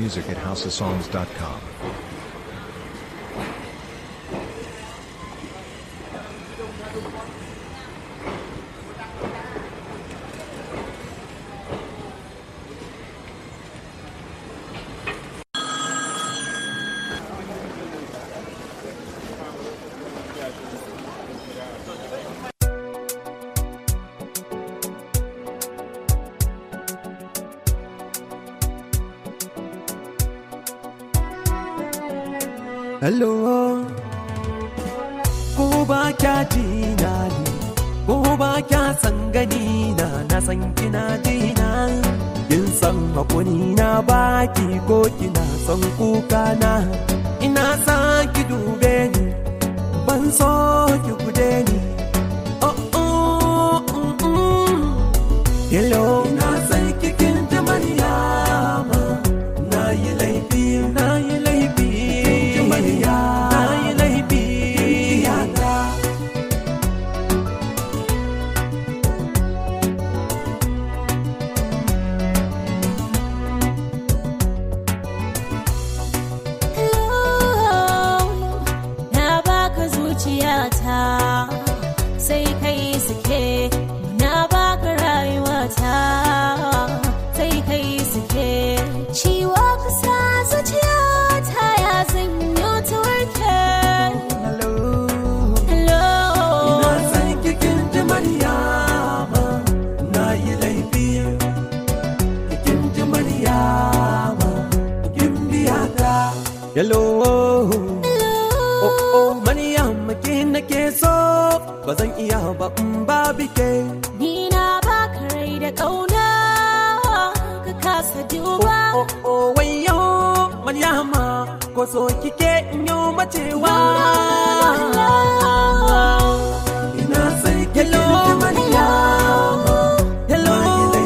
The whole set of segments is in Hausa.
music at houseofsongs.com. Hello, ko ba kya ji na ne, ko ba kya san gani na na san kina ji na. Kin san hakuri na baki ko kina son kuka na. Ina sa ki dube ni, ban so ki gude ni. Oh oh, mm, mm. Hello, na san kikin ta Maryama, na yi laifi, na yi laifi. Maryama, na yi laifi. Yata. na baka zuciyata sai kai suke na baka rayuwata sai kai suke ciwo kusa zuciyata ya zanyo ta warke Hello. hello Ina san kikin ji Maryama, na yi laifi. Kikin ji Maryama, kin biya ta. Hello. Oh, oh, Maryama ke nake so, ba zan iya ba in ba bike. ni na baka rai da kauna ka kasa duba Oh, oh, wayo, Maryama, ko so kike in yi macewa. Ina san kikin ji Maryama, hello.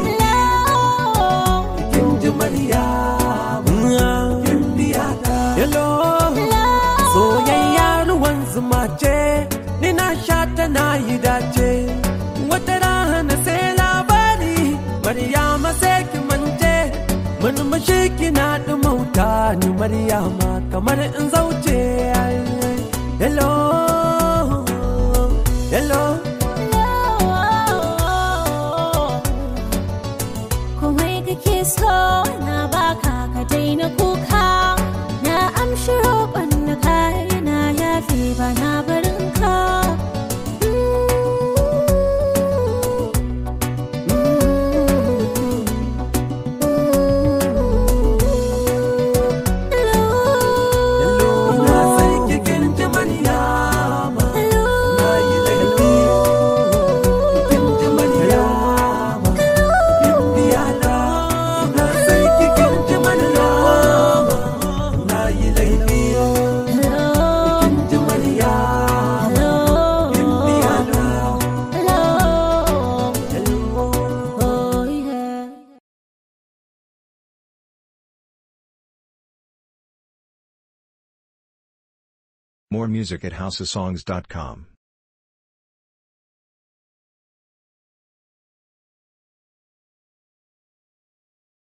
Kin ji Maryama, kin biya ta. Hello. Soyayya ruwan zuma ce, ni na sha ta na yi dace. Wata rana sai labari, Maryama sai ki mance. Murmushi kina ɗumauta ni Maryama kamar in zauce. Hello, hello. Komai kake so na baka ka daina kuka na amshi roƙon na kai na yafe ba na barin ka Ina san kikin ji Maryama, na yi laifi. Kikin ji Maryama, kin biya ta. Ina san kikin ji Maryama, na yi laifi. Kikin ji Maryama, kin biya ta. Oh, yeah. More music at houseofsongs.com.